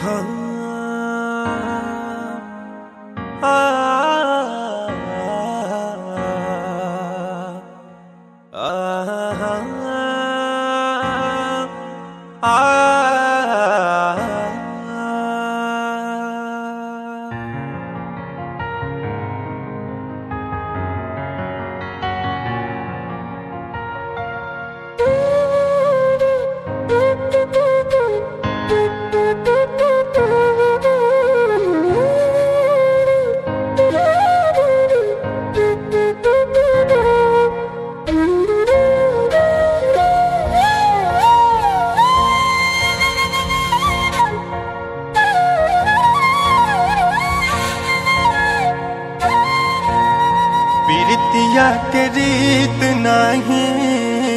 पीरतिया के रीत नहीं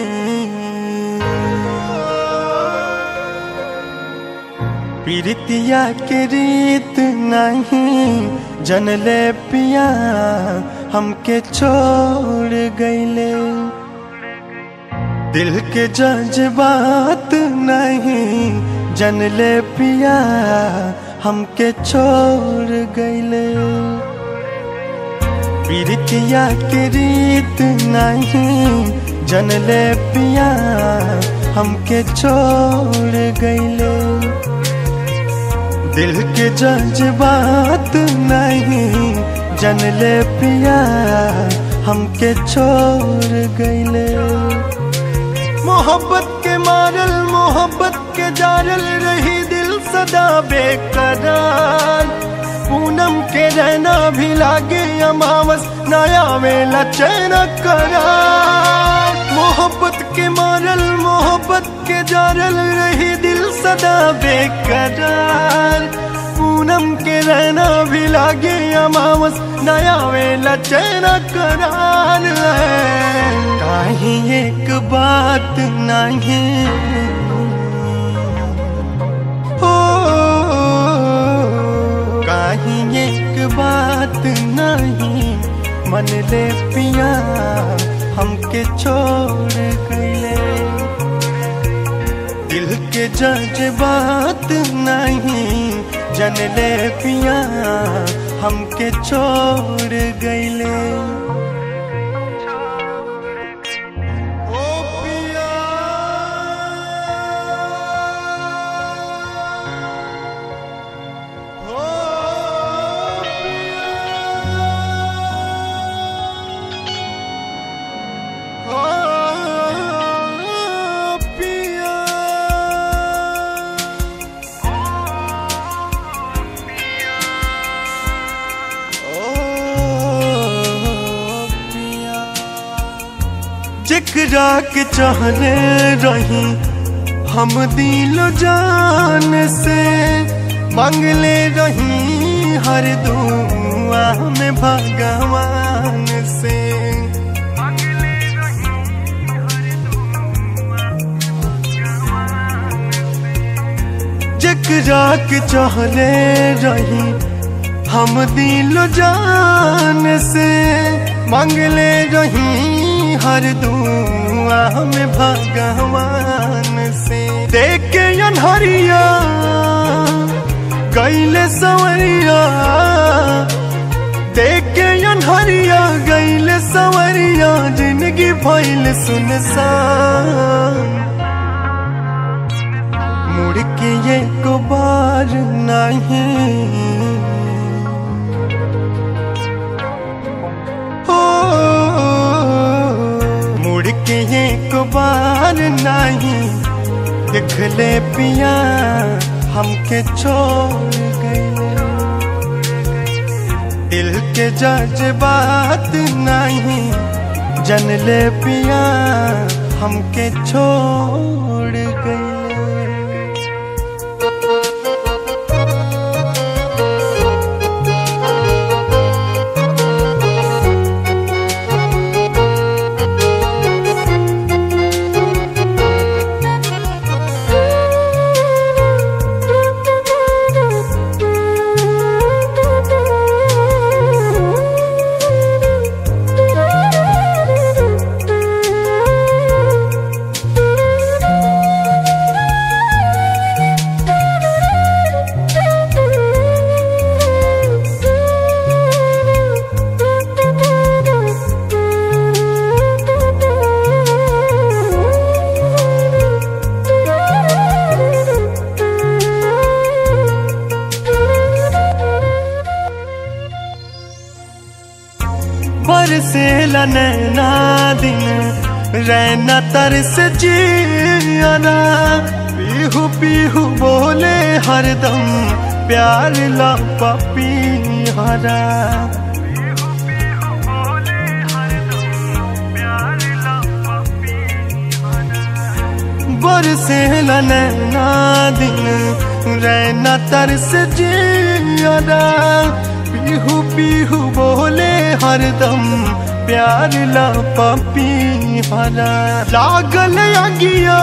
पीरतिया के रीत नहीं जनले पिया हमके छोड़ गईले दिल के जज्बात नहीं जनले पिया हमके छोड़ गईले पीरतिया के रीत नहीं जनले पिया हमके छोड़ गईले दिल के जज्बात नहीं जनले पिया हमके छोड़ गईले मोहब्बत के मारल मोहब्बत के जारल रही दिल सदा बेकरार पूनम के रहना भी लागे अमावस नया वेला चैन करार मोहब्बत के मारल मोहब्बत के जारल रही दिल सदा बेकरार पूनम के रहना भी लागे अमावस नया वेला चैन करार काहे एक बात नहीं हो काहे एक बात नहीं मन ले पिया हमके छोड़ गईले दिल के जज्बात नहीं जनले पिया हमके छोड़ गईले ओ पिया ओ पिया ओ पिया जिकरा के चाहने रही हम दिल जान से मांगले रही हर दुआ में भगवान से जिकरा के चाहने रही हम दिल जान से मांगले रही हर दुआ में भगवान से देख के अनहरिया गैले सवरिया देख के अनहरिया गैले सवरिया जिंदगी भइल सुनसान मुड़ के एक बार नहीं हो मुड़ के एक बार नहीं दिखले पिया हमके छोड़ गए दिल के जज्बात नहीं जनले पिया हमके छोड़ गए बरसे नैना दिन रैना तरस जियाना पीहू पीहू बोले हरदम प्यार ला पपी हरा बरसे नैना दिन रैना तरस जियाना पीहू पीहू बोले हरदम प्यार ला पपी हरा लागल अगिया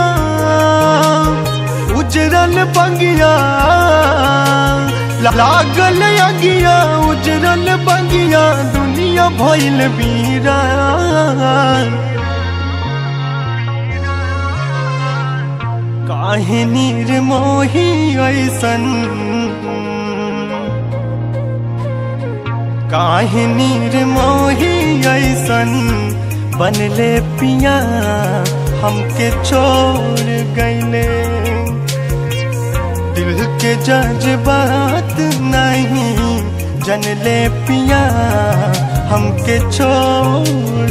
उजरल बंगिया लागल अगिया उजरल बंगिया दुनिया भइल बीरा काहे नीर मोही ऐसन काहे नीर मोही ऐसन बनले पिया हमके छोड़ गईले दिल के जज्बात नहीं जनले पिया हमके छोड़